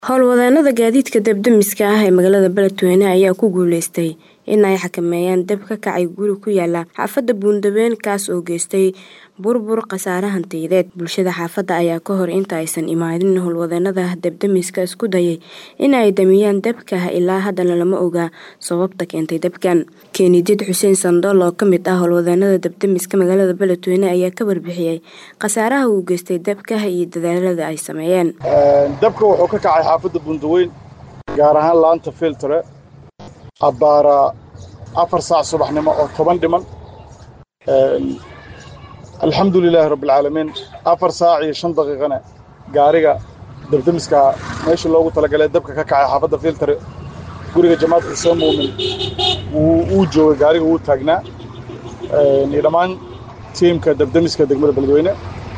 Howlwadeenada gaadiidka dab-demiska ah ee magaalada Beledweyne ayaa ku guuleystay in ay xakameeyaan dab ka kacay guri ku yaala xaafadda Buundabeen kaas oo geystay burbur khasaare hantiyadeed. Bulshada xaafadda ayaa ka hor inta aysan imaanin howlwadeenada dab-demiska isku dayay in ay damiyaan dabka ilaa haddana lama oga sababta keentay dabkan. Keenidid Xuseen Sandhool oo ka mid ah howlwadeenada dab-demiska magaalada Beledweyne ayaa ka warbixiyay khasaaraha uu geystay dabka iyo dadaalada ay sameeyeen. dabka wuxuu ka kacay xaafadda buundaweyn gaar ahaan laanta filtre abbaara afar saac subaxnimo oo toban dhiman alxamdu lilaahi rabbilcaalamiin afar saac iyo shan daqiiqana gaariga dabdemiska meesha loogu talagalay dabka ka kacay xaafadda filtre guriga jamaad xuseen muumin wuu joogay gaariga wuu taagnaa iyo dhammaan tiimka dabdemiska degmada beledweyne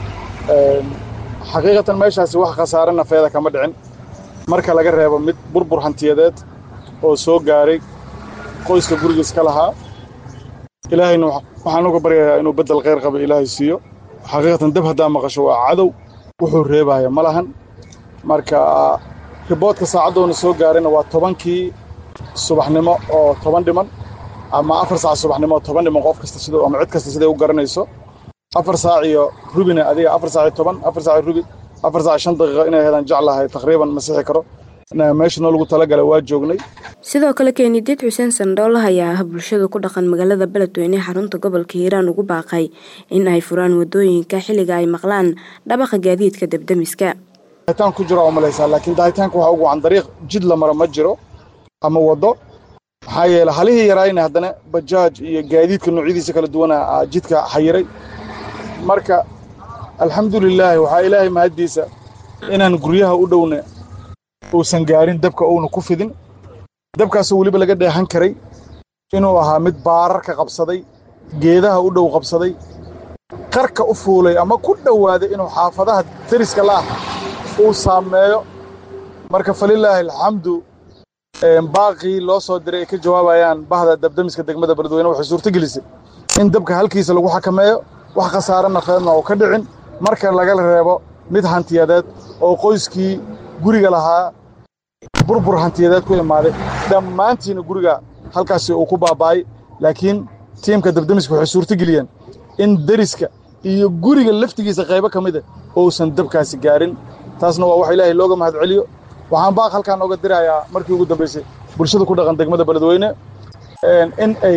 xaqiiqatan meeshaasi wax khasaare nafeeda kama dhicin marka laga reebo mid burbur hantiyadeed oo soo gaaray qoyska gurigiis ka lahaa ilaahayna waxaan uga baryayaa inuu beddel khayr qaba ilaahay siiyo xaqiiqatan dab haddaa maqasho waa cadow wuxuu reebaya ma lahan marka riboodka saacaddoona soo gaarayna waa tobankii subaxnimo oo toban dhiman ama afar saac subaxnimo oo toban dhiman qof kasta sida ama cid kasta siday u garanayso afar saac iyo rubina adiga afar saac iyo toban afar saac iyo rubi afar saac shan daqiiqo inay heedaan jeclahay taqriiban ma sixi karo meesha noo lagu talagalay waa joognay sidoo kale keenidid xuseen sandhool ayaa ah bulshada ku dhaqan magaalada beledweyne xarunta gobolka hiiraan ugu baaqay in ay furaan wadooyinka xilliga ay maqlaan dhabaqa gaadiidka dabdemiska daahitaan ku jiro oo malaysaa laakiin daahitaanka waxaa ugu wacan dariiq jid la maro ma jiro ama waddo maxaa yeele halihii yaraayna haddana bajaaj iyo gaadiidka noocyadiisa kala duwana jidka xayiray marka alxamdulilaahi waxaa ilaahay mahaddiisa inaan guryaha u dhowna uusan gaarin dabka uuna ku fidin dabkaasoo weliba laga dheehan karay inuu ahaa mid baararka qabsaday geedaha u dhow qabsaday qarka u fuulay ama ku dhowaaday inuu xaafadaha deriska la'ah uu saameeyo marka falilaahi alxamdu baaqii loo soo diray ay ka jawaabayaan bahda dabdemiska degmada beledweyne waxay suurtogelisay in dabka halkiisa lagu xakameeyo wax khasaare nafeedna oo ka dhicin marka laga reebo mid hantiyadeed oo qoyskii guriga lahaa burbur hantiyadeed ku imaaday dhammaantiina guriga halkaasi uu ku baaba'ay laakiin tiimka dabdemiska waxay suurtogeliyeen in deriska iyo guriga laftigiisa qaybo ka mida uusan dabkaasi gaarin taasna waa wax ilaahay looga mahad celiyo waxaan baaq halkaan ooga dirayaa markii ugu dambaysay bulshada ku dhaqan degmada beledweyne in ay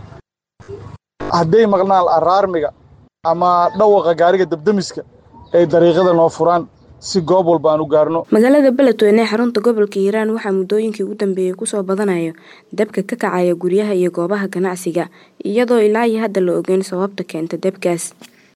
hadday maqnaan araarmiga ama dhawaqa gaariga dabdemiska ay dariiqada noo furaan si goob walba aan u gaarno magaalada beledweyne ee xarunta gobolka hiiraan waxaa muddooyinkii ugu dambeeyey kusoo badanayo dabka ka kacaya guryaha iyo goobaha ganacsiga iyadoo ilaa iyo hadda la ogeyn sababta keenta dabkaas